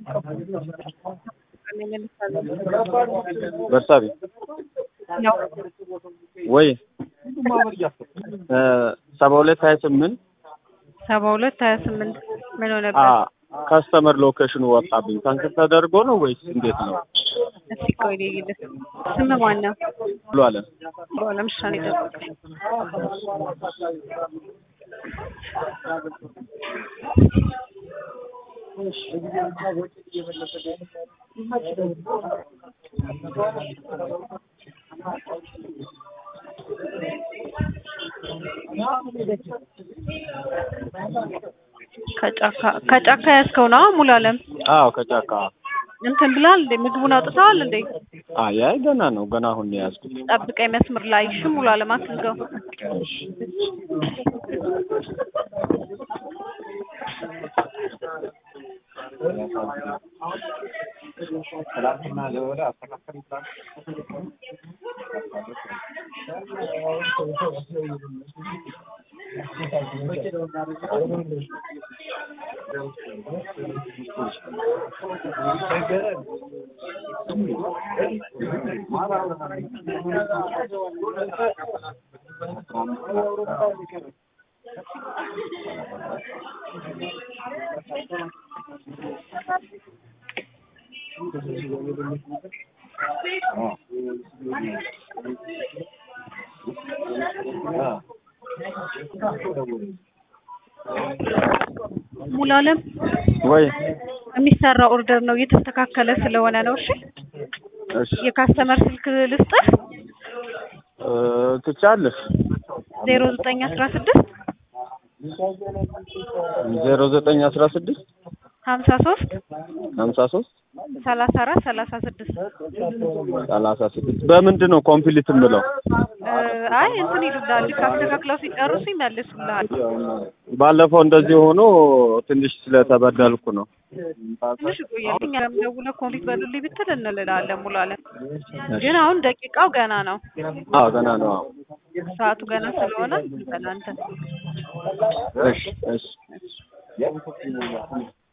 በርሳቢ ነው ወይ ሰባ ሁለት ሀያ ስምንት ሰባ ሁለት ሀያ ስምንት ምን ሆነበት? ካስተመር ሎኬሽኑ ወጣብኝ። ካንስል ተደርጎ ነው ወይስ እንዴት ነው? እስኪ ቆይ ልይልህ። ስም ማን ነው? ብሎ አለ በኋላም እሺ ነው የጠበቀኝ። ከጫካ ከጫካ ያዝከው ነው ሙሉ አለም አዎ ከጫካ እንትን ብላል እንዴ? ምግቡን አውጥተዋል እንዴ? አይ አይ ገና ነው ገና አሁን ነው የያዝኩት። ጠብቀኝ መስመር ላይ እሺ። ሙሉ አለም አትዝጋው። ሙሉ አለም ወይ የሚሰራ ኦርደር ነው እየተስተካከለ ስለሆነ ነው። እሺ እሺ የካስተመር ስልክ ልስጥህ። እ ትቻለሽ ዜሮ ዘጠኝ አስራ ስድስት ዜሮ ዘጠኝ አስራ ስድስት ሀምሳ ሶስት ሀምሳ ሶስት ሰላሳ አራት ሰላሳ ስድስት ሰላሳ ስድስት በምንድን ነው ኮምፕሊት የምለው? አይ እንትን ይሉልሃል። ልክ አስተካክለው ሲጨርሱ ይመልሱልሃል። ባለፈው እንደዚህ ሆኖ ትንሽ ስለተበደልኩ ነው። ትንሽ ቆያል። እኛ ደውለህ ኮምፕሊት በሉልኝ ብትል እንልላለን። ሙሉ አለም ግን አሁን ደቂቃው ገና ነው። አዎ ገና ነው። አዎ ሰዓቱ ገና ስለሆነ በእናንተ እሺ እሺ